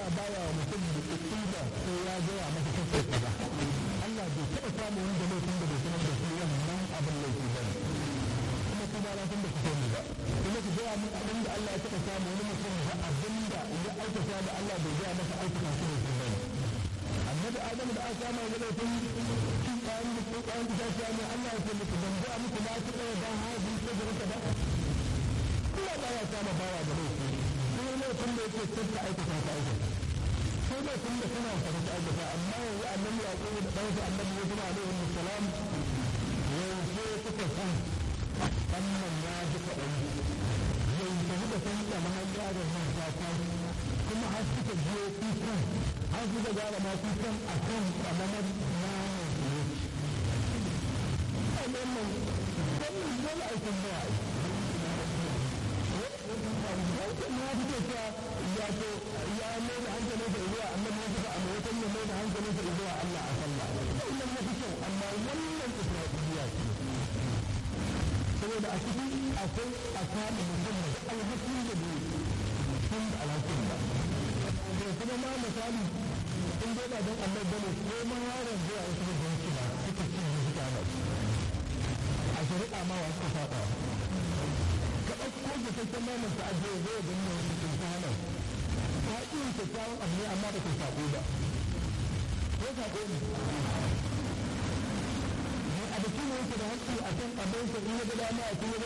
Allah baya wa mutum da tsiba ko ya gaya masa kake kaza Allah bai taɓa samu wanda laifin da bai sanar da shi wannan abin laifi ba kuma ku ba na san da ku sani ba kuma ku gaya min abin da Allah ya taɓa samu wani mutum da abin da ya aikata da Allah bai gaya masa aikata shi ne ba annabi Adamu da aka kama da laifin cin kayan da ko kayan da ta ne Allah ya ce muku ban ga muku na ta ɗaya ban haji ko da ba Allah ba ya kama bawa da laifi sai laifin da yake tsaka aikata ta aikata sai laifin da kana fara ta aikata amma yanzu annabi ya ko da ɗansa annabi ya kuma alaihi salam yanzu suka san wannan ya ji kaɗan yanzu suka san da mahaifa da nan ta tashi kuma har suka je kukan har suka gara ma kukan a kan ƙamamar naman su ne. Wannan wannan dole aikin da wancan ya fito cewa ya to ya mai da hankalin sa zuwa annabi ya fita amma wata ya mai da hankalin sa zuwa Allah a sallah wannan ya fi kyau amma wannan isra'iliya ce saboda a cikin akwai a kama mutum da alhakin da bai sun da alhakin ba da kuma ma misali in dai ba don Allah bane ko ma yaron zuwa wasu da zai ci ba suka ci ne suka ba a shari'a ma wa suka saba ka ɗauko da kakkan naman ta ajiye zai gani ne wasu sun ta hana ta iya kyakkyawan abu ne amma ba ta saƙo ba ko saƙo ne a da shi ne yake da haƙƙi a kan abin sa in ya ga dama a cikin